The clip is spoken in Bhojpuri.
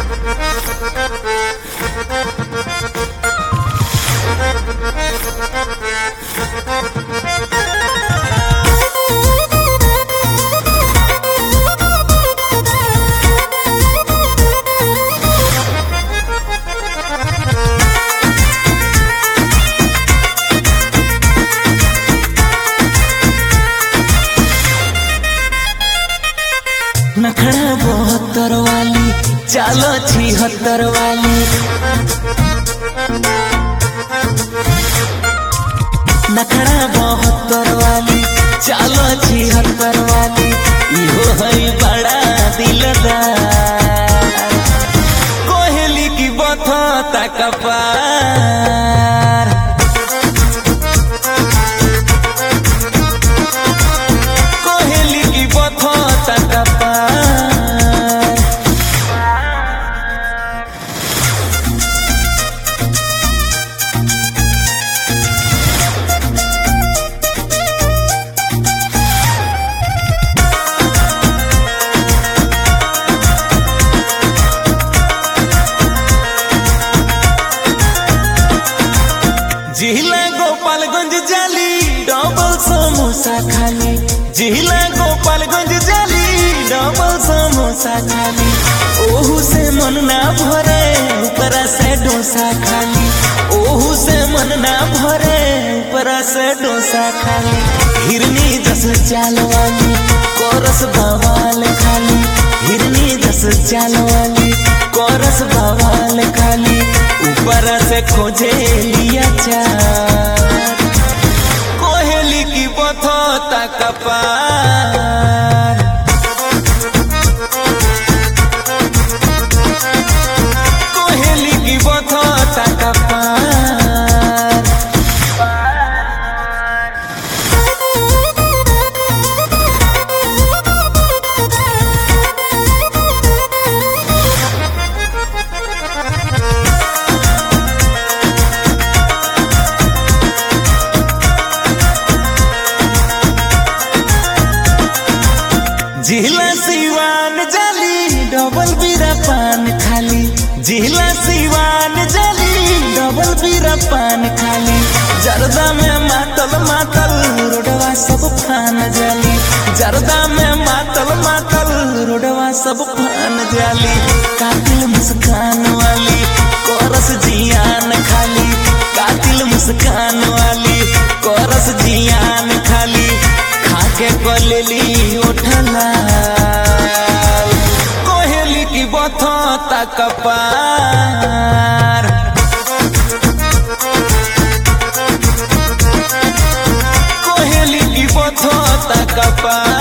नखड़ा बहत्तर वाली चालो छिहत्तर वाली नखड़ा बहत्तर वाली चालो छिहत्तर वाली इहो है बड़ा दिलदार कोहली की बथता कपार कोहली की बथता कपार जिला गोपालगंज जाली डबल समोसा खाली जिला गोपालगंज जाली डबल समोसा खाली ओहू से मन ना भरे ऊपरा से डोसा खाली ओहू से मन ना भरे ऊपरा से डोसा खाली हिरनी जस चाल वाली कोरस बवाल खाली हिरनी जस चाल वाली कोरस बवाल खाली ऊपर से खोजे लिया चार कोहली की बथोता कपार कोहली की बथोता कपार जिला सिवान जाली डबल बीरा पान खाली जिला सिवान जाली डबल बीरा पान खाली जरदा में मातल मातल रोडवा सब फान जाली जरदा में मातल मातल रोडवा सब फान जाली कातिल मुस्कान वाली कोरस जियान खाली कातिल मुस्कान वाली कोरस जियान खाली खाके कलेली उठला कोहली की बथता कपार कोहली की बथता कपार